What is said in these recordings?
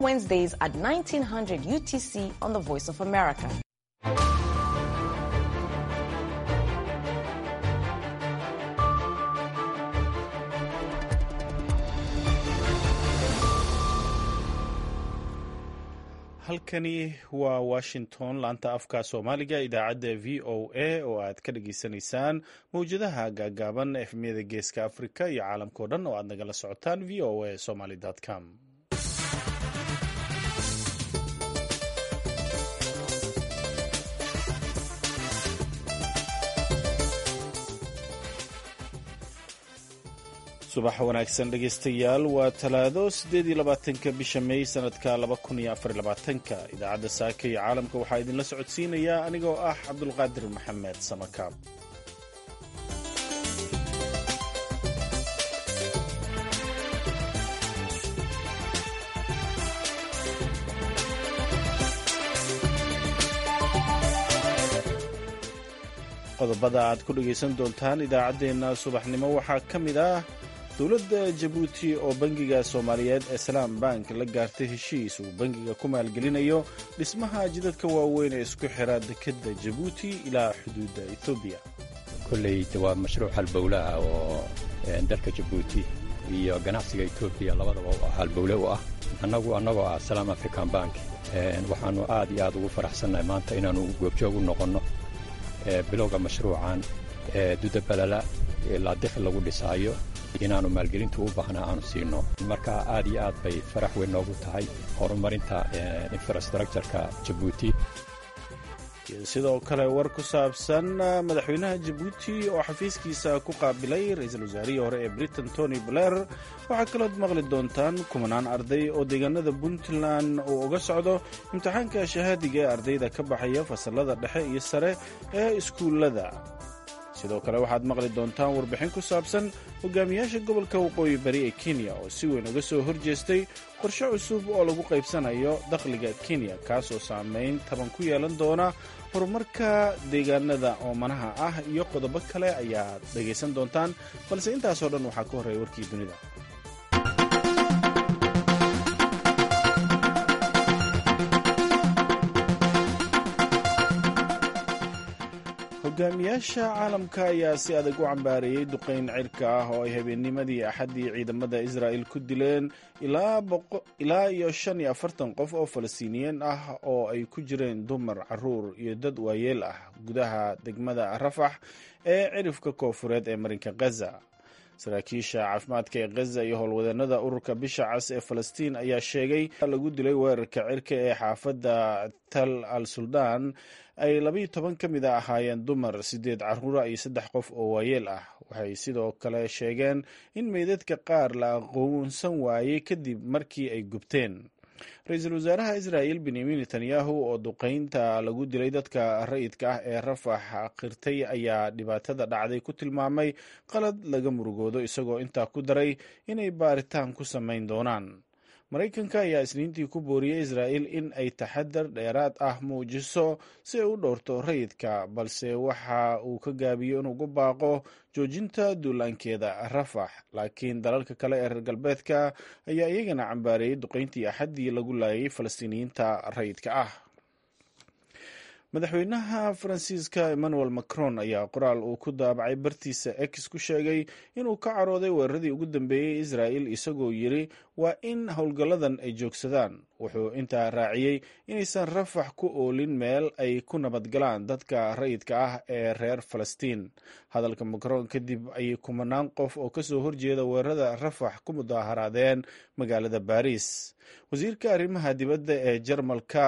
Wednesdays at 1900 UTC on the Voice of America. halkani waa washington laanta afka soomaaliga idaacadda v o a oo aad ka dhageysanaysaan mawjadaha gaagaaban efmiyada geeska afrika iyo caalamkao dhan oo aad nagala socotaan v o a somaly com subax wanaagsan dhegaystayaal waa talaado siddeed iyo labaatanka bisha may sanadka laba kun iyo afar labaatanka idaacadda saaka iyo caalamka waxaa idinla socodsiinayaa anigoo ah cabdulqaadir maxamed samakaab qodobada aad ku dhegaysan doontaan idaacaddeenna subaxnimo waxaa ka mid ah dowladda jabuuti oo bangiga soomaaliyeed ee salaam bank la gaartay heshiis uu bangiga ku maalgelinayo dhismaha jidadka waaweyn ee isku xira dekedda jabuuti ilaa xuduudda etoobiya kolley waa mashruuc halbowlaha oo dalka jabuuti iyo ganacsiga etoobiya labadaba halbowle u ah annagu annagoo ah salaam african bank waxaannu aad iyo aad ugu faraxsannahay maanta inaannu goobjoog u noqonno bilowga mashruucan dudabalala ilaa dikhi lagu dhisaayo inaannu maalgelintu u baahnaa aanu siino marka aad iyo aad bay farax weyn noogu tahay horumarinta infrastructureka jabuuti sidoo kale war ku saabsan madaxweynaha jabuuti oo xafiiskiisa ku qaabilay ra-iisul wasaarihii hore ee britain tony blair waxaa kalood maqli doontaan kumanaan arday oo deegaanada puntland uu uga socdo imtixaanka shahaadiga ee ardayda ka baxaya fasallada dhexe iyo sare ee iskuullada sidoo kale waxaad maqli doontaan warbixin ku saabsan hogaamiyaasha gobolka waqooyi bari ee kenya oo si weyn uga soo horjeestay qorshe cusub oo lagu qaybsanayo dakhliga kenya kaasoo saamayn taban ku yeelan doona horumarka deegaanada oomanaha ah iyo qodobo kale ayaad dhegaysan doontaan balse intaasoo dhan waxaa ka horreeya warkii dunida hogaamiyaasha caalamka ayaa si adag u cambaareeyey duqayn cirka ah oo ay habeennimadii axaddii ciidamada israa'il ku dileen ilaa iyo shan iyo afartan qof oo falastiiniyiin ah oo ay ku jireen dumar caruur iyo dad waayeel ah gudaha degmada rafax ee cirifka koofureed ee marinka khaza saraakiisha caafimaadka ee khaza iyo howlwadeenada ururka bisha cas ee falastiin ayaa sheegay lagu dilay weerarka cirka ee xaafadda tal al suldaan ay labayo toban ka mid a ahaayeen dumar siddeed carruura iyo saddex qof oo waayeel ah waxay sidoo kale sheegeen in meydadka qaar la aqoonsan waayey kadib markii ay gubteen ra-iisul wasaaraha israa'il benyamin netanyahu oo duqaynta lagu dilay dadka rayidka ah ee rafax qirtay ayaa dhibaatada dhacday ku tilmaamay qalad laga murugoodo isagoo intaa ku daray inay baaritaan ku samayn doonaan maraykanka ayaa isniintii ku booriyey israa'il in ay taxadar dheeraad ah muujiso si ay u dhowrto rayidka balse waxa uu ka gaabiyo inuugu baaqo joojinta duulaankeeda rafax laakiin dalalka kale ee reer galbeedka ayaa iyagana cambaareeyey duqayntii axaddii lagu laayay falastiiniyiinta rayidka ah madaxweynaha faransiiska emmanuel macron ayaa qoraal uu ku daabacay bartiisa ex ku sheegay inuu ka carooday weeraradii ugu dambeeyey israa'il isagoo yidri waa in howlgalladan ay joogsadaan wuxuu intaa raaciyey inaysan rafax ku oolin meel ay ku nabadgalaan dadka rayidka ah ee reer falastiin hadalka macron kadib ayay kumanaan qof oo kasoo horjeeda weerarada rafax ku mudaaharaadeen magaalada baris wasiirka arrimaha dibadda ee jarmalka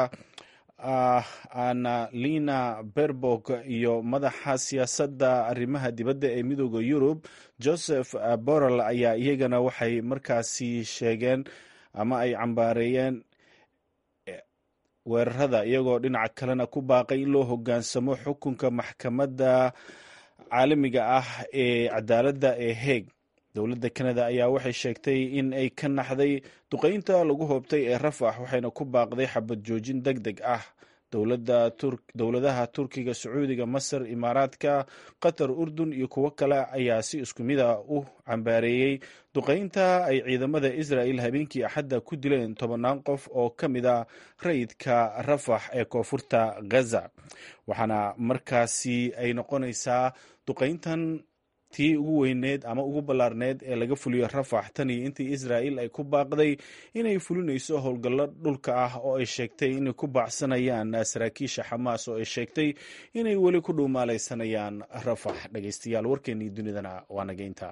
annalina berbog iyo madaxa siyaasadda arrimaha dibadda ee midooda yurub joseph borrell ayaa iyagana waxay markaasi sheegeen ama ay cambaareeyeen weerarada iyagoo dhinaca kalena ku baaqay in loo hoggaansamo xukunka maxkamadda caalamiga ah ee cadaaladda ee heeg dowladda kanada ayaa waxay sheegtay in ay ka naxday duqaynta lagu hoobtay ee rafax waxayna ku baaqday xabad joojin deg deg ah dowladaha turkiga sacuudiga masar imaaraadka qatar urdun iyo kuwo kale ayaa si isku mid a u cambaareeyey duqeynta ay ciidamada israel habeenkii axadda ku dileen tobannaan qof oo ka mid a rayidka rafax ee koonfurta gaza waxaana markaasi ay noqonaysaa duqeyntan tii ugu weyneed ama ugu ballaarneed ee laga fuliyo rafax tan iyo intii israa'il ay ku baaqday inay fulinayso howlgallo dhulka ah oo ay sheegtay inay ku baacsanayaan saraakiisha xamaas oo ay sheegtay inay weli ku dhuumaalaysanayaan rafax dhegeystayaal warkeennii dunidana waa nageynta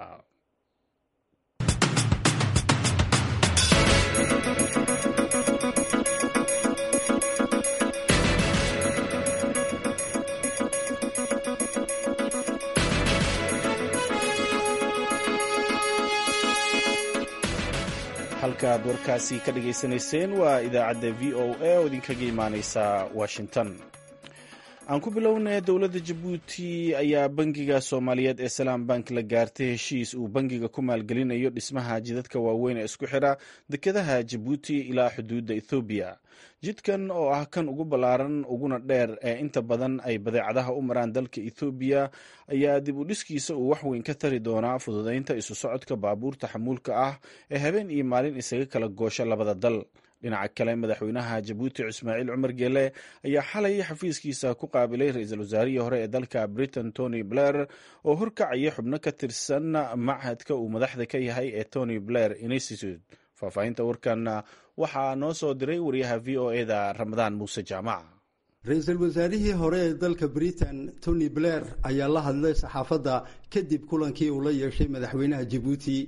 halkaaad warkaasi ka dhagaysanayseen waa idaacadda v o a oo idinkaga imaaneysa washington aan ku bilownay dowladda jabuuti ayaa bangiga soomaaliyeed ee salaam bank la gaartay heshiis uu bangiga ku maalgelinayo dhismaha jidadka waaweyn ee isku xidha dekedaha jabuuti ilaa xuduudda ethoobiya jidkan oo ah kan ugu ballaaran uguna dheer ee inta badan ay badeecadaha u maraan dalka ethoobiya ayaa dib u dhiskiisa uu waxweyn ka tari doonaa fududeynta isu socodka baabuurta xamuulka ah ee habeen iyo maalin isaga kala goosha labada dal dhinaca kale madaxweynaha jabuuti ismaaciil cumar geele ayaa xalay xafiiskiisa ku qaabilay ra-iisul wasaarihii hore ee dalka britain tony blair oo horkacaya xubno ka tirsan machadka uu madaxda ka yahay ee tony blair institute faahfaahinta warkan waxaa noo soo diray wariyaha v o e da ramadaan muuse jaamac ra-iisul wasaarihii hore ee dalka britain tony blair ayaa la hadlay saxaafadda kadib kulankii uu la yeeshay madaxweynaha jabuuti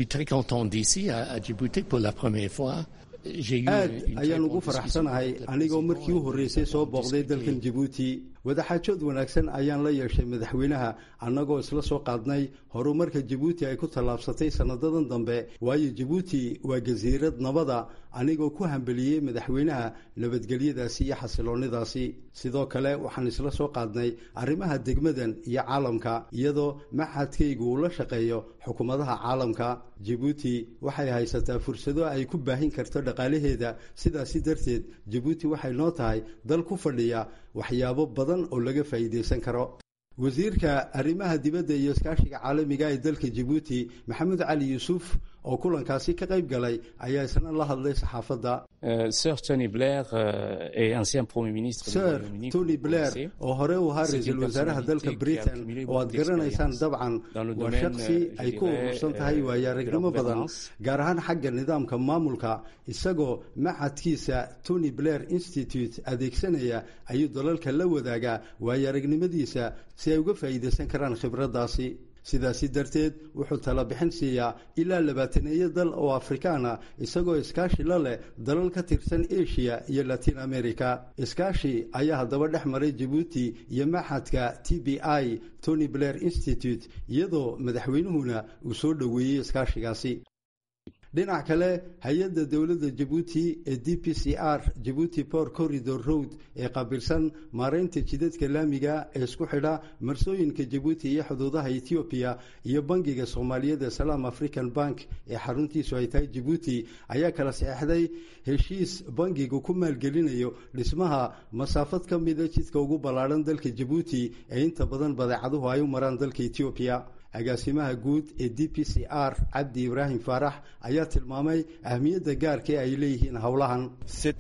aad ayaan ugu faraxsanahay anigoo markii u horreysay soo booqday dalkan jabuuti wadaxaajood wanaagsan ayaan la yeeshay madaxweynaha annagoo isla soo qaadnay horumarka jabuuti ay ku tallaabsatay sanadadan dambe waayo jabuuti waa jasiirad nabada anigoo ku hambeliyey madaxweynaha nabadgelyadaasi iyo xasiloonidaasi sidoo kale waxaan isla soo qaadnay arrimaha degmadan iyo caalamka iyadoo maxadkaygu uu la shaqeeyo xukuumadaha caalamka jabuuti waxay haysataa fursado ay ku baahin karto dhaqaalaheeda sidaasi darteed jabuuti waxay noo tahay dal ku fadhiya waxyaabo badan oo laga faa'iidaysan karo wasiirka arrimaha dibadda iyo iskaashiga caalamiga ee dalka jabuuti maxamed cali yuusuf oo kulankaasi ka qayb galay ayaa isna la hadlay saxaafadda sir tony blair ee ancien premier ministre sir tony blair oo hore u ahaa ra-iisul wasaaraha dalka britain oo aad garanaysaan dabcan waa shaksi ay ku urursan tahay waayo aragnimo badan gaar ahaan xagga nidaamka maamulka isagoo maxadkiisa tony blair institute adeegsanaya ayuu dalalka la wadaagaa waayo aragnimadiisa si ay uga faa'iidaysan karaan khibraddaasi sidaasi darteed wuxuu tala bixin siiyaa ilaa labaataneeyo dal oo afrikaana isagoo iskaashi la leh dalal ka tirsan asia iyo latin america iskaashi ayaa haddaba dhex maray jabuuti iyo maxadka t b i tony blair institute iyadoo madaxweynuhuna uu soo dhoweeyey iskaashigaasi dhinac kale hay-adda dowladda jabuuti ee d p c r jabuuti port corridor road ee qaabilsan maaraynta jidadka laamiga ee isku xidha marsooyinka jabuuti iyo xuduudaha etoobiya iyo bangiga soomaaliyeed ee salaam african bank ee xaruntiisu ay tahay jabuuti ayaa kala saxeixday heshiis bangigu ku maalgelinayo dhismaha masaafad ka mida jidka ugu ballaadhan dalka jabuuti ee inta badan badeecaduhu ay u maraan dalka etoobiya agaasimaha guud ee d p c r cabdi ibraahim faarax ayaa tilmaamay ahmiyadda gaarka ee ay leeyihiin howlahan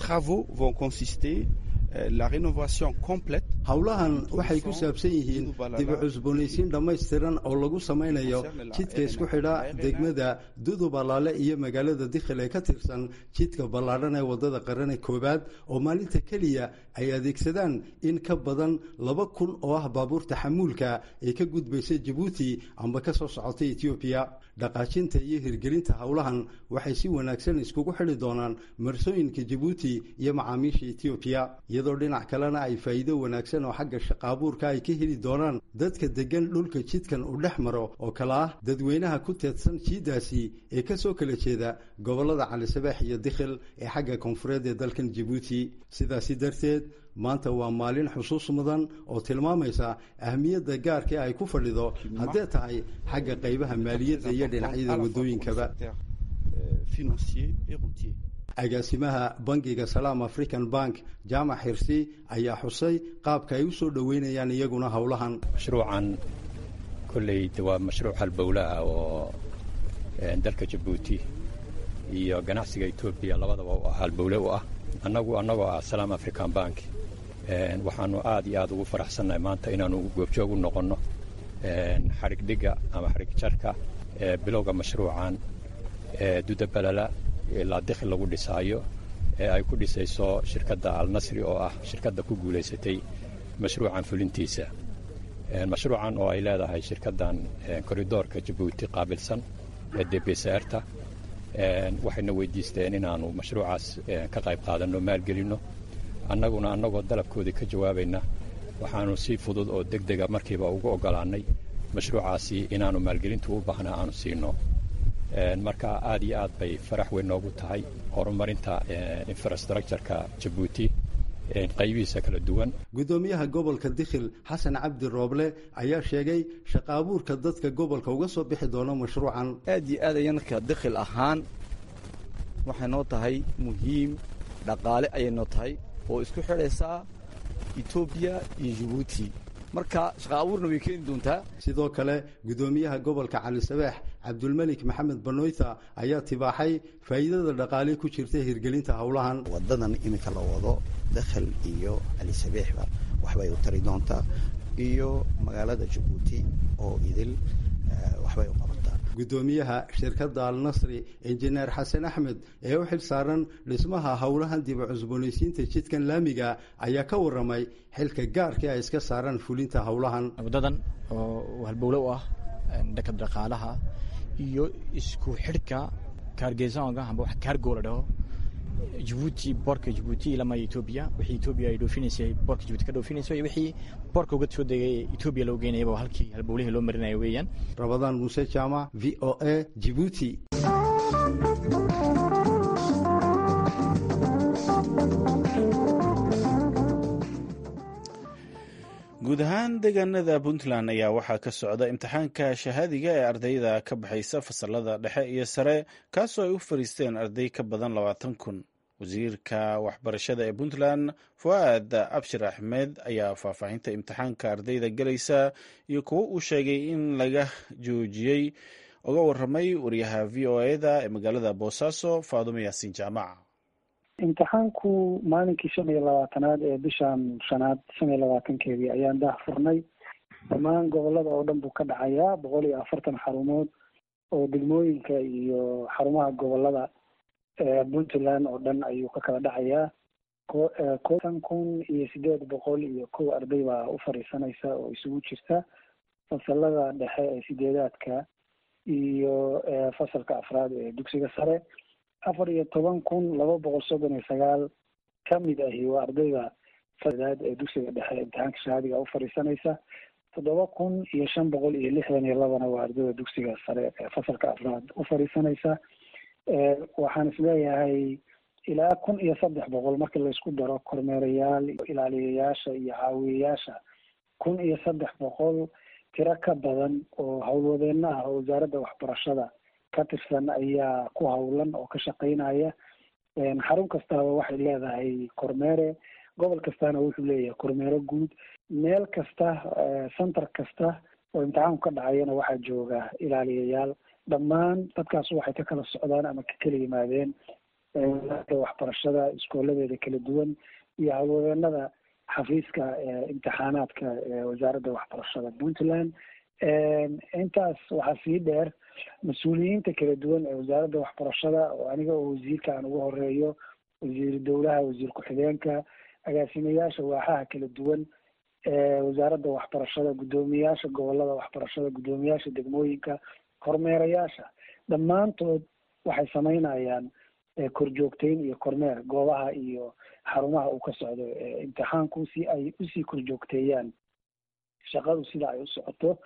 howlahan waxay ku saabsan yihiin dib u cusboonaysiin dhammaystiran oo lagu samaynayo jidka isku xidha degmada dudub allaale iyo magaalada dikhil ee ka tirsan jidka ballaadhan ee waddada qarane koowaad oo maalinta keliya ay adeegsadaan in ka badan laba kun oo ah baabuurta xamuulka ee ka gudbaysa jabuuti amba ka soo socotay etoobiya dhaqaajinta iyo hirgelinta howlahan waxay si wanaagsan iskugu xidhi doonaan marsooyinka jabuuti iyo macaamiisha etoobiya iyadoo dhinac kalena ay faa'iido wanaagsan oo xagga shaqaabuurka ay ka heli doonaan dadka deggan dhulka jidkan uu dhex maro oo kale ah dadweynaha ku teedsan jiiddaasi ee ka soo kala jeeda gobollada calisabeex iyo dikhil ee xagga koonfureed ee dalkan jabuuti sidaasi darteed maanta waa maalin xusuus mudan oo tilmaamaysa ahmiyadda gaarka ay ku fadhido haddee tahay xagga qaybaha maaliyadda iyo dhinacyada waddooyinkaba agaasimaha bangiga salaam african bank jaamac xirsi ayaa xusay qaabka ay u soo dhoweynayaan iyaguna howlahan mashruucan kolley de waa mashruuc halbowlaha oo dalka jabuuti iyo ganacsiga etoobiya labadaba u ah halbowle u ah annagu annagoo ah salaam african bank waxaanu aad iyo aad ugu faraxsannahay maanta inaanu goobjoog u noqonno xadhig dhigga ama xadhig jarka bilowga mashruucan dudabalala ilaa dikhi lagu dhisaayo ee ay ku dhisayso shirkadda alnasri oo ah shirkadda ku guulaysatay mashruucan fulintiisa mashruucan oo ay leedahay shirkaddan koridoorka jabuuti qaabilsan ee debsarta waxayna weydiisteen inaanu mashruucaas ka qayb qaadanno maalgelinno annaguna annagoo dalabkoodii ka jawaabayna waxaanu si fudud oo deg dega markiiba ugu oggolaannay mashruucaasi inaanu maalgelintu u baahnaa aanu siino marka aad iyo aad bay farax weyn noogu tahay horumarinta infrastructureka jabuuti qaybihiisa kala duwan guddoomiyaha gobolka dikhil xasan cabdi rooble ayaa sheegay shaqa abuurka dadka gobolka uga soo bixi doono mashruucan aad iyo aad aya marka dikhil ahaan waxay noo tahay muhiim dhaqaale ayay noo tahay oo isku xidhaysaa etoobiya iyo jabuuti marka shaqa abuurna way keeni doontaa sidoo kale guddoomiyaha gobolka cali sabeex cabdulmelik maxamed banoyta ayaa tibaaxay faa'iidada dhaqaale ku jirta hirgelinta howlahan wadadan iminka la wado dakhal iyo cali sabeexba waxbay u tari doontaa iyo magaalada jabuuti oo idil waxbay u qabataa guddoomiyaha shirkadda alnasri injineer xasan axmed ee u xil saaran dhismaha howlahan dib u cusboonaysiinta jidkan laamiga ayaa ka warramay xilka gaarkii ay iska saaraan fulinta howlahan wadadan oo halbowle u ah dhanka dhaqaalaha iyo isku xidhka kaargeesaonga amba wax kaargoo la dhaho jabuuti boorka jabuuti ilama etoobiya wixii etoobiya ay dhoofinaysay boorka jabuuti ka dhoofinayso iyo wixii boorka uga soo degay etoobiya loo geynayaba halkii halbowlihii loo marinayo weeyaan rabadaan muuse jaamac v o a jibuuti guud ahaan deegaanada puntland ayaa waxaa ka socda imtixaanka shahaadiga ee ardayda ka baxaysa fasalada dhexe iyo sare kaasoo ay u fariisteen arday ka badan labaatan kun wasiirka waxbarashada ee puntland fu'aad abshir axmed ayaa faahfaahinta imtixaanka ardayda gelaysa iyo kuwo uu sheegay in laga joojiyey uga waramay wariyaha v o eda ee magaalada boosaaso faadumo yaasiin jaamac imtixaanku maalinkii shan iyo labaatanaad ee bishan shanaad shan iyo labaatankeedii ayaan daah furnay dhammaan gobolada oo dhan buu ka dhacayaa boqol iyo afartan xarumood oo degmooyinka iyo xarumaha gobolada puntland oo dhan ayuu ka kala dhacayaa kotan kun iyo sideed boqol iyo kow arday baa u fadhiisanaysa oo isugu jirta fasalada dhexe ee sideedaadka iyo fasalka afraad ee dugsiga sare afar iyo toban kun laba boqol soddon iyo sagaal kamid ahi waa ardayda fadaad ee dugsiga dhexe imtixaanka shahaadiga u fadhiisanaysa toddoba kun iyo shan boqol iyo lixdan iyo labana waa ardayda dugsiga sare ee fasalka afraad u fadhiisanaysa waxaan isleeyahay ilaa kun iyo saddex boqol markii laysku daro kormeerayaal ilaaliyayaasha iyo caawiyayaasha kun iyo saddex boqol tiro ka badan oo howlwadeenna ah oo wasaaradda waxbarashada ka tirsan ayaa ku howlan oo ka shaqeynaya xarun kastaba waxay leedahay kormeere gobol kastana wuxuu leeyahay kormeere guud meel kasta center kasta oo imtixaanku ka dhacayana waxaa jooga ilaaliyayaal dhammaan dadkaas waxay ka kala socdaan ama ka kala yimaadeen wasaaradda waxbarashada iskooladeeda kala duwan iyo howlwadeenada xafiiska imtixaanaadka wasaaradda waxbarashada puntland intaas waxaa sii dheer mas-uuliyiinta kala duwan ee wasaaradda waxbarashada oo aniga oo wasiirka aan ugu horeeyo wasiiru dowlaha wasiir ku-xigeenka agaasimayaasha waaxaha kala duwan wasaaradda waxbarashada guddoomiyaasha gobolada waxbarashada guddoomiyaasha degmooyinka kormeerayaasha dhammaantood waxay sameynayaan korjoogteyn iyo kormeer goobaha iyo xarumaha uu ka socdo imtixaanku si ay usii korjoogteeyaan shaqadu sida ay u socoto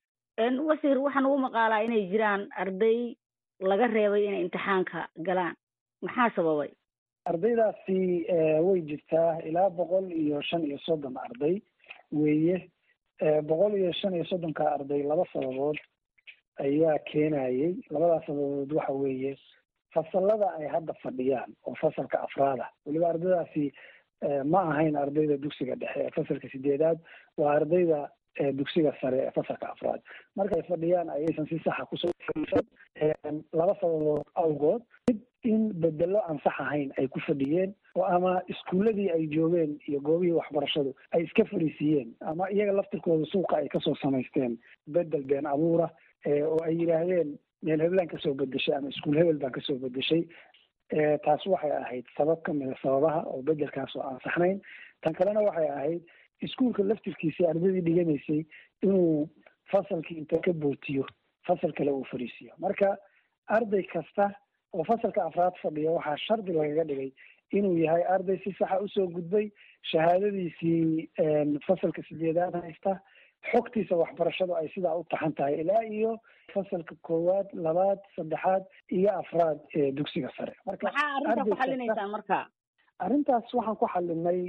wasiir waxaan ugu maqaalaa inay jiraan arday laga reebay inay imtixaanka galaan maxaa sababay ardaydaasi way jirtaa ilaa boqol iyo shan iyo soddon arday weeye boqol iyo shan iyo soddonka arday laba sababood ayaa keenayay labadaas sababood waxa weeye fasalada ay hadda fadhiyaan oo fasalka afraada weliba ardaydaasi ma ahayn ardayda dugsiga dhexe ee fasalka sideedaad waa ardayda dugsiga sare ee fasalka afraad markay fadhiyaan ayaysan si saxa kusoo fadhiisan laba sababood awgood mid in bedelo aan sax ahayn ay ku fadhiyeen oo ama iskuuladii ay joogeen iyo goobihii waxbarashadu ay iska fariisiiyeen ama iyaga laftirkooda suuqa ay kasoo samaysteen bedel been abuura oo ay yidhaahdeen meel heblaan kasoo bedeshay ama iskuul hebel baan kasoo bedeshay taas waxay ahayd sabab ka mida sababaha oo bedelkaas oo aan saxnayn tan kalena waxay ahayd iskuulka laftirkiisii ardaydii dhiganaysay inuu fasalkii inta ka bootiyo fasal kale uu fariisiyo marka arday kasta oo fasalka afraad fadhiya waxaa shardi lagaga dhigay inuu yahay arday si saxa usoo gudbay shahaadadiisii fasalka sideedaad haysta xogtiisa waxbarashadu ay sidaa u taxan tahay ilaa iyo fasalka koowaad labaad saddexaad iyo afraad ee dugsiga sare marka maxaa arrinta ku xalinaysaan marka arrintaas waxaan ku xalinay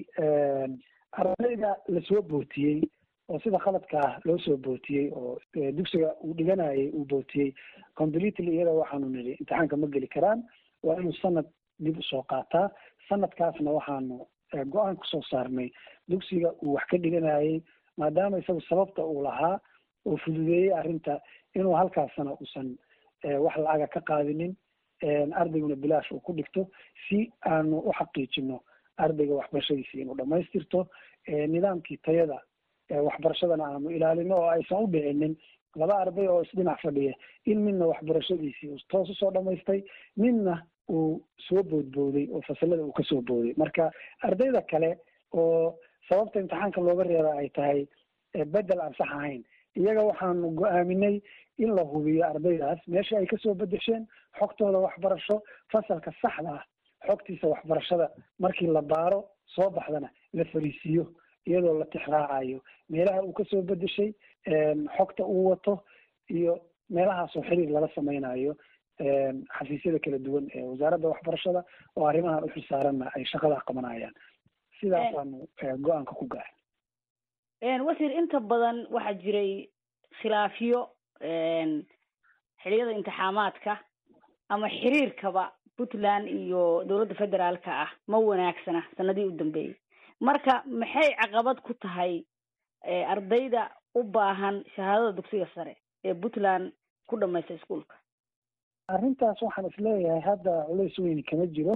ardayda lasoo bootiyey oo sida khaladkaa loo soo bootiyey oo dugsiga uu dhiganayay uu bootiyey completely iyada waxaanu nidhi imtixaanka ma geli karaan waa inuu sanad dib usoo qaataa sanadkaasna waxaanu go-aan kusoo saarnay dugsiga uu wax ka dhiganayay maadaama isagu sababta uu lahaa oo fududeeyey arrinta inuu halkaasna uusan wax lacaga ka qaadinin ardayguna bilaash uu ku dhigto si aanu u xaqiijino ardayga waxbarashadiisi inuu dhamaystirto nidaamkii tayada waxbarashadana aanu ilaalino oo aysan u dhicinin laba arday oo isdhinac fadhiya in midna waxbarashadiisii uu toos usoo dhamaystay midna uu soo boodbooday oo fasalada uu kasoo booday marka ardayda kale oo sababta imtixaanka looga reeba ay tahay bedel aan sax ahayn iyaga waxaanu go-aaminay in la hubiyo ardaydaas meesha ay kasoo bedesheen xogtooda waxbarasho fasalka saxda ah xogtiisa waxbarashada markii la baaro soo baxdana la fariisiiyo iyadoo la tixraacayo meelaha uu kasoo bedeshay xogta uu wato iyo meelahaasoo xiriir lala sameynayo xafiisyada kala duwan ee wasaaradda waxbarashada oo arrimahan u xilsaaranna ay shaqadaa qabanayaan sidaasaanu go-aanka ku gaaray wasiir inta badan waxaa jiray khilaafyo xiliyada imtixaamaadka ama xiriirkaba puntland iyo dowladda federaalka ah ma wanaagsana sanadihii u dambeeyey marka maxay caqabad ku tahay ardayda u baahan shahaadada dugsiga sare ee puntland ku dhamaysta iskuolka arrintaas waxaan isleeyahay hadda culays weyni kama jiro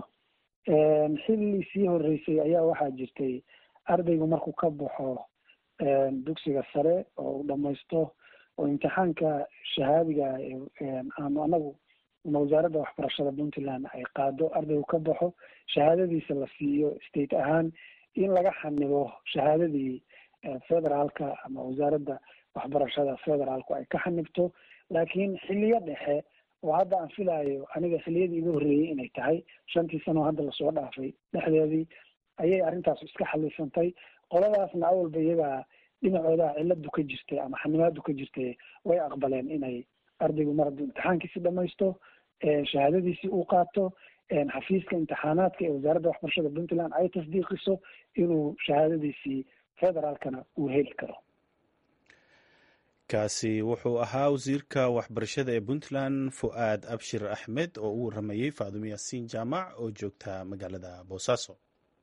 xilli sii horeysay ayaa waxaa jirtay ardaygu markuu ka baxo dugsiga sare oo uu dhamaysto oo imtixaanka shahaadiga aanu anagu ama wasaaradda waxbarashada puntland ay qaado ardaygu ka baxo shahaadadiisa la siiyo state ahaan in laga xanibo shahaadadii federaalka ama wasaaradda waxbarashada federaalku ay ka xanibto laakiin xiliyo dhexe oo hadda aan filaayo aniga xiliyadii iga horreeyey inay tahay shantii sano hadda lasoo dhaafay dhexdeedii ayay arrintaas iska xalisantay qoladaasna awalba iyagaa dhinacoodaa ciladu ka jirtay ama xanimaadu ka jirtay way aqbaleen inay ardaygu mar hadduu imtixaankiisi dhamaysto shahaadadiisii uu qaato xafiiska imtixaanaadka ee wasaaradda waxbarashada puntland ay tasdiiqiso inuu shahaadadiisii federaalkana uu heli karo kaasi wuxuu ahaa wasiirka waxbarashada ee puntland fu'aad abshir axmed oo u waramayey faadumo yaasiin jaamac oo joogta magaalada boosaaso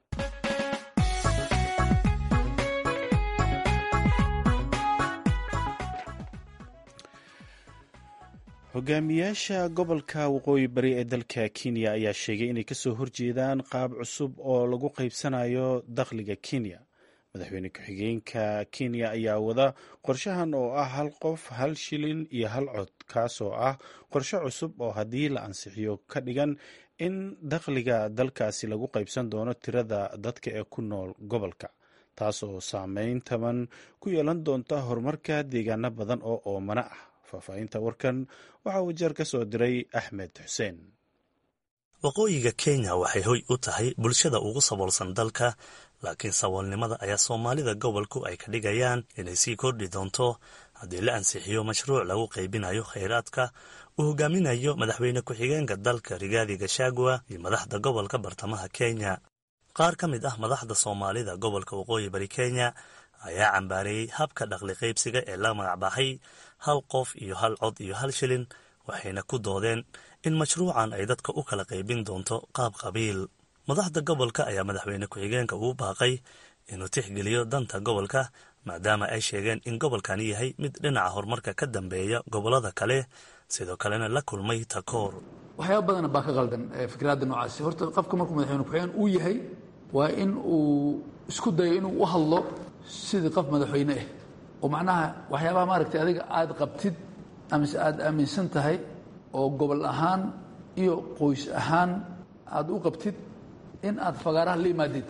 hogaamiyaasha gobolka waqooyi bari ee dalka kenya ayaa sheegay inay kasoo horjeedaan qaab cusub oo lagu qaybsanayo dakhliga kenya madaxweyne ku-xigeenka kenya ayaa wada qorshahan oo ah hal qof hal shilin iyo hal cod kaasoo ah qorshe cusub oo haddii la ansixiyo ka dhigan in dakhliga dalkaasi lagu qaybsan doono tirada dadka ee ku nool gobolka taas oo saameyn taban ku yeelan doonta horumarka deegaano badan oo oomana ah faahfaahinta warkan waxaa uu jeer ka soo diray axmed xuseen waqooyiga kenya waxay hoy u tahay bulshada ugu saboolsan dalka laakiin saboolnimada ayaa soomaalida gobolku ay ka dhigayaan inay sii kordhi doonto haddii la ansixiyo mashruuc lagu qaybinayo khayraadka uu hogaaminayo madaxweyne ku-xigeenka dalka rigaadi gashagua iyo madaxda gobolka bartamaha kenya qaar ka mid ah madaxda soomaalida gobolka waqooyi bari kenya ayaa cambaareeyey habka dhaqli qaybsiga ee la magacbaxay hal qof iyo hal cod iyo hal shilin waxayna ku doodeen in mashruucan ay dadka u kala qaybin doonto qaab qabiil madaxda gobolka ayaa madaxweyne ku-xigeenka ugu baaqay inuu tixgeliyo danta gobolka maadaama ay sheegeen in gobolkani yahay mid dhinaca horumarka ka dambeeya gobollada kale sidoo kalena la kulmay takoor waxyaaba badana baa ka qaldan fikraadda noocaasi horta qofka markuu madaxweyne ku-xigeen uu yahay waa in uu isku dayo inuu u hadlo sidii qof madaxweyne ah oo macnaha waxyaabaha maaragtay adiga aada qabtid amise aada aaminsan tahay oo gobol ahaan iyo qoys ahaan aada u qabtid in aad fagaaraha la imaadid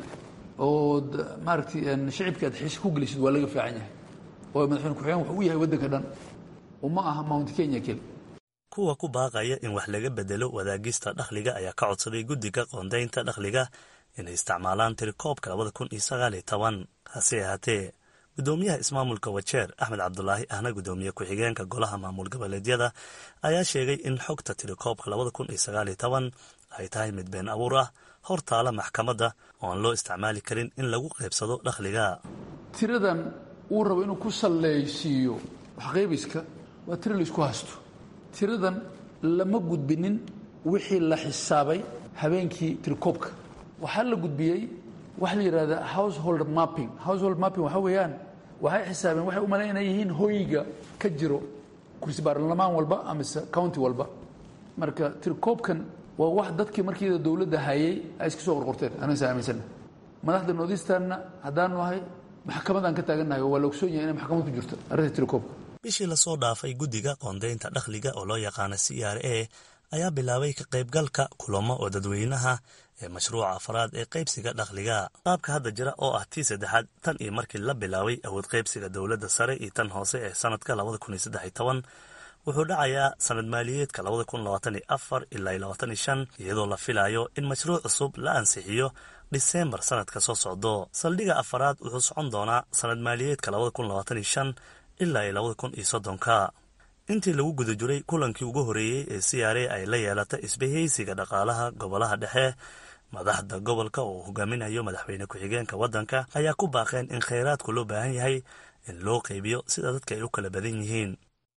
ood maaragtay shicibka aad xiise ku gelisid waa laga fiican yahay oo madaxweyne ku-xigeen wuxuu u yahay waddanka dhan uma aha mount kenya keli kuwa ku baaqaya in wax laga bedelo wadaagista dakhliga ayaa ka codsaday guddiga qoondaynta dakhliga inay isticmaalaan tirikoobka labada kun iyo sagaal iyo toban hase ahaatee guddoomiyaha ismaamulka wajeer axmed cabdulaahi ahna guddoomiye ku-xigeenka golaha maamul goboleedyada ayaa sheegay in xogta tirikoobka labada kun iyo sagaal iyo toban ay tahay mid been abuur ah hor taala maxkamadda oo aan loo isticmaali karin in lagu qaybsado dakhliga tiradan uu rabo inuu ku sallaysiiyo waxqaybiska waa tira laysku hasto tiradan lama gudbinin wixii la xisaabay habeenkii tirikoobka waxaa la gudbiyey waxa la yidhahda household mapping household mapping waxa weeyaan waxay xisaabeen waxay u malayn inay yihiin hoyga ka jiro kursi baarlamaan walba amise county walba marka tirikoobkan waa wax dadkii markiida dowladda hayay ay iska soo qorqorteen anasa aaminsana madaxda noodistanna haddaanu ahay maxkamadaan ka taagannahay oo waa la ogsoon yahay inay maxkamad ku jirto arrinta tirikoobka bishii lasoo dhaafay guddiga qoondaynta dakhliga oo loo yaqaana c r a ayaa bilaabay ka qaybgalka kulamo oo dadweynaha ee mashruuca afraad ee qaybsiga dakhliga qaabka hadda jira oo ah tii saddexaad tan iyo markii la bilaabay awood qaybsiga dowladda sare iyo tan hoose ee sanadka labada kun iyo saddex iyo toban wuxuu dhacayaa sanad maaliyeedka labada kun labaatan iyo afar ilaa iyo labaatan iyo shan iyadoo la filayo in mashruuc cusub la ansixiyo dhiseembar sanadka soo socdo saldhigga afaraad wuxuu socon doonaa sanad maaliyeedka labada kun labaatan iyo shan ilaa iyo labada kun iyo soddonka intii lagu guda jiray kulankii ugu horreeyey ee c r a ay la yeelatay isbahaysiga dhaqaalaha gobolaha dhexe madaxda gobolka oo hogaaminayo madaxweyne ku-xigeenka waddanka ayaa ku baaqeen in khayraadku loo baahan yahay in loo qaybiyo sida dadka ay u kala badan yihiin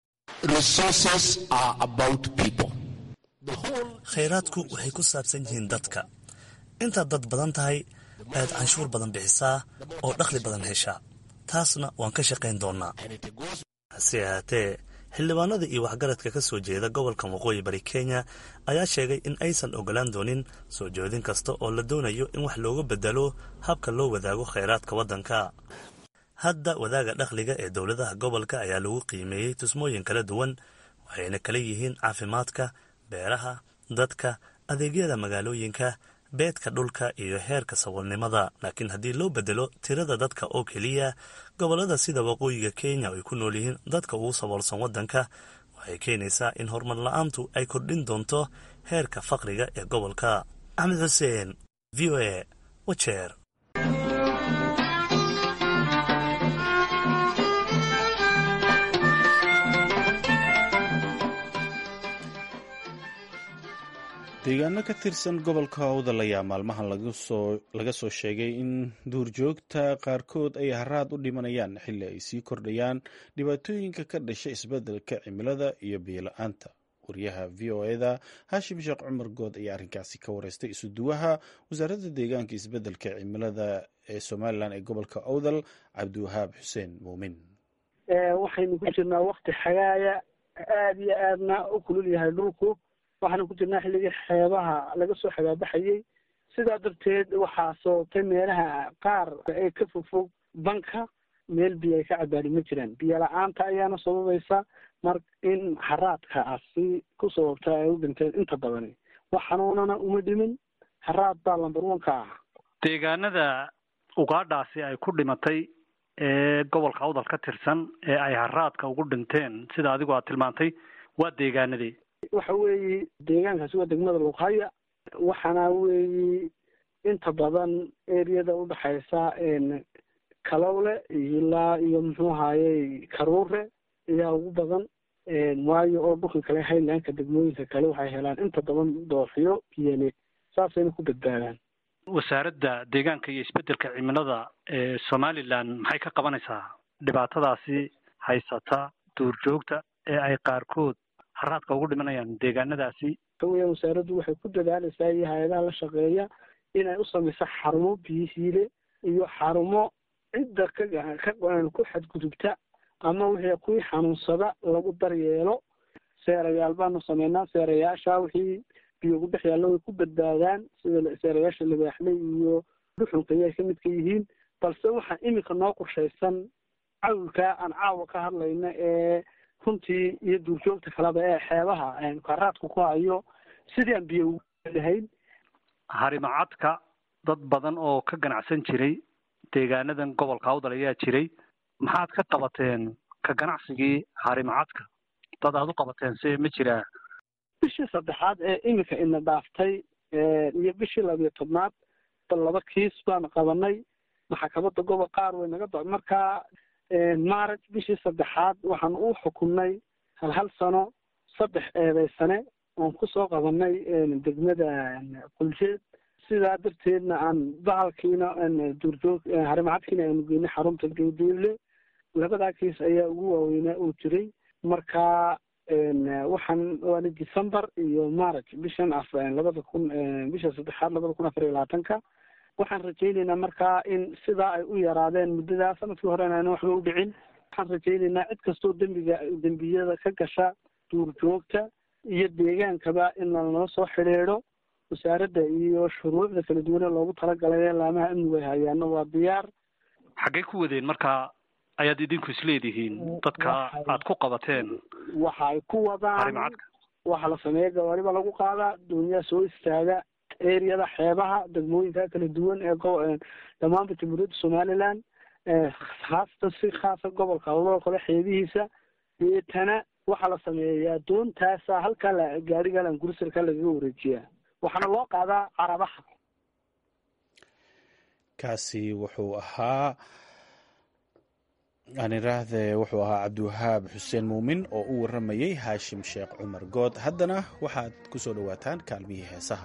khayraadku waxay ku saabsan yihiin dadka intaad dad badan tahay ayaad canshuur badan bixisaa oo dakhli badan heshaa taasna waan ka shaqayn doonnaa hase ahaatee xildhibaanada iyo waxgaradka ka soo jeeda gobolka waqooyi bari kenya ayaa sheegay in aysan ogolaan doonin soo jeedin kasta oo la doonayo in wax looga bedelo habka loo wadaago khayraadka waddanka hadda wadaaga dakhliga ee dowladaha gobolka ayaa lagu qiimeeyey tusmooyin kala duwan waxayna kala yihiin caafimaadka beeraha dadka adeegyada magaalooyinka beedka dhulka iyo heerka saboolnimada laakiin haddii loo bedelo tirada dadka oo keliya gobollada sida waqooyiga kenya ay ku nool yihiin dadka ugu saboolsan waddanka waxay keenaysaa in horumar la-aantu ay kordhin doonto heerka faqriga ee gobolka axmed xuseen v o a wajeer deegaano ka tirsan gobolka hawdal ayaa maalmahan laga soo sheegay in duurjoogta qaarkood ay haraad u dhimanayaan xilli ay sii kordhayaan dhibaatooyinka ka dhasha isbeddelka cimilada iyo biyo-la-aanta wariyaha v o eda haashim sheekh cumar good ayaa arrinkaasi ka wareystay isuduwaha wasaaradda deegaanka isbeddelka cimilada ee somalilan ee gobolka awdal cabdiwahaab xuseen muumin waxaynu ku jirnaa wakti xagaaya aada iyo aadna u kulul yahay dhulku waxaanu ku jirnaa xilligii xeebaha laga soo xagaabaxayey sidaa darteed waxaa sababtay meelaha qaar ee ka fogfog banka meel biyo ay ka cabaani ma jiraan biyo la-aanta ayaana sababaysa mar in haraadkaasi ku sababta ay u dhinteen inta badani wax xanuunana uma dhimin haraad baa lambar one ka ah deegaanada ugaadhaasi ay ku dhimatay ee gobolka awdal ka tirsan ee ay haraadka ugu dhinteen sida adigu aad tilmaantay waa deegaanadii waxa weeye deegaankaasi waa degmada luqhaya waxaana weeye inta badan eriyada udhexaysa kalowle ilaa iyo muxuu ahaaye karuure ayaa ugu badan waayo oo dhulka kale highlandka degmooyinka kale waxay helaan inta badan dooxiyo biyane saasayna ku badbaadaan wasaaradda deegaanka iyo isbeddelka cimilada ee somalilan maxay ka qabanaysaa dhibaatadaasi haysata duurjoogta ee ay qaarkood haraadka ugu dhimanayaan deegaanadaasi waxaweya wasaaraddu waxay ku dadaalaysaa iyo hay-adaha la shaqeeya inay u samayso xarumo biyihiile iyo xarumo cidda ka ku xadgudubta ama wixii kuwii xanuunsada lagu daryeelo seerayaal baanu sameynaa seerayaasha wixii biyo ugu dhex yaallo way ku badbaadaan sida seerayaasha libaaxley iyo dhuxunka ayay ka midka yihiin balse waxaa iminka noo qorshaysan cawilkaa aan caawa ka hadlayna ee runtii iyo duurjoogta kaleba ee xeebaha karaadku ku hayo sidii aan biyo ugu lahayn harimacadka dad badan oo ka ganacsan jiray deegaanadan gobolka awdal ayaa jiray maxaad ka qabateen ka ganacsigii harimacadka dad aad u qabateen se ma jiraa bishii saddexaad ee iminka ina dhaaftay iyo bishii labiyo tobnaad bal laba kiis baanu qabanay maxkamadda gobol qaar way naga do markaa maaraj bishii saddexaad waxaan u xukumnay hal hal sano saddex eedeysane oon kusoo qabanay degmada quljeed sidaa darteedna aan bahalkiina duurjoog harimacadkiina aanu geynay xarunta geediile labadaa kiis ayaa ugu waaweynaa uu jiray marka waxaan waana december iyo march bishan af labada kun bisha saddexaad labada kun afar iyo labaatanka waxaan rajayneynaa markaa in sidaa ay u yaraadeen muddadaa sanadkii horena ayna waxba u dhicin waxaan rajayneynaa cid kastoo dembiga dembiyada ka gasha duurjoogta iyo deegaankaba in lanoo soo xidhiidho wasaaradda iyo shuruucda kala duwane loogu talagalay ee laamaha amnigu ay hayaano waa diyaar xaggay ku wadeen marka ayaad idinku isleedihiin dadka aad ku qabateen waxa ay ku wadaan waxaa la sameeya gawaariba lagu qaadaa duuniyaa soo istaaga eriyada xeebaha degmooyinka kala duwan ee dhammaanba jamhuuriyadda somaliland haasatan si khaasa gobolka hawloo kale xeebihiisa deetana waxaa la sameeyaa doontaasa halkaa la gaariga langursarka lagaga wareejiyaa waxaana loo qaadaa carabaha kaasi wuxuu ahaa aan iraahde wuxuu ahaa cabdiwahaab xuseen muumin oo u warramayey haashim sheekh cumar good haddana waxaad ku soo dhowaataan kaalmihii heesaha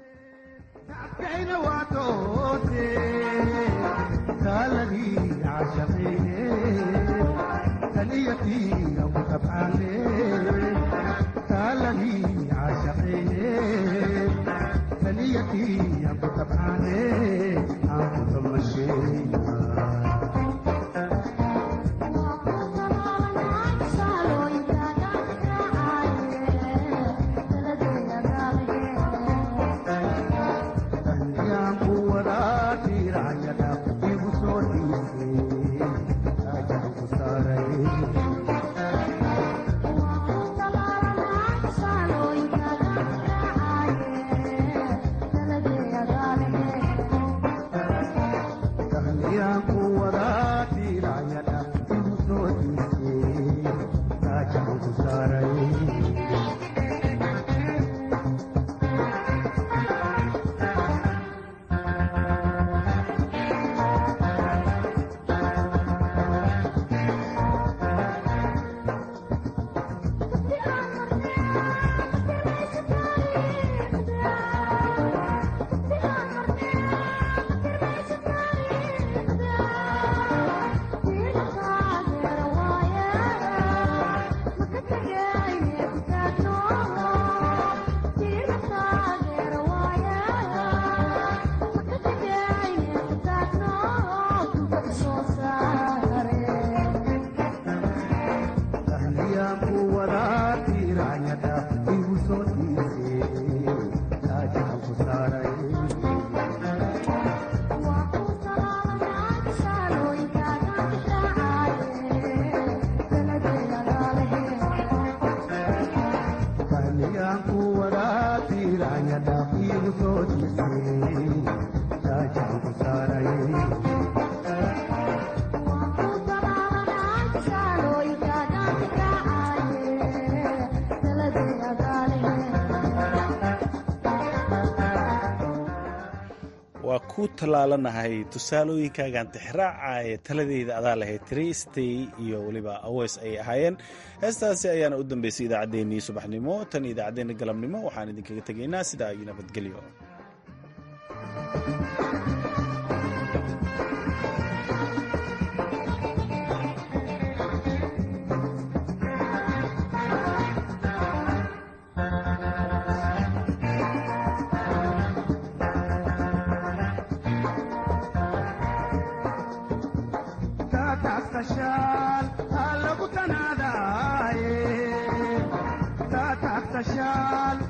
waa ku tallaalanahay tusaalooyinkaagaan tixraacaaye taladeyda adaa lahayd tristay iyo weliba aweys ay ahaayeen heestaasi ayaana u dambeysay idaacaddeenii subaxnimo tan idaacaddeenna galabnimo waxaan idinkaga tegaynaa sidaa iyo nabadgelyo shaal ha lagu tanaadaaye taataagta shaal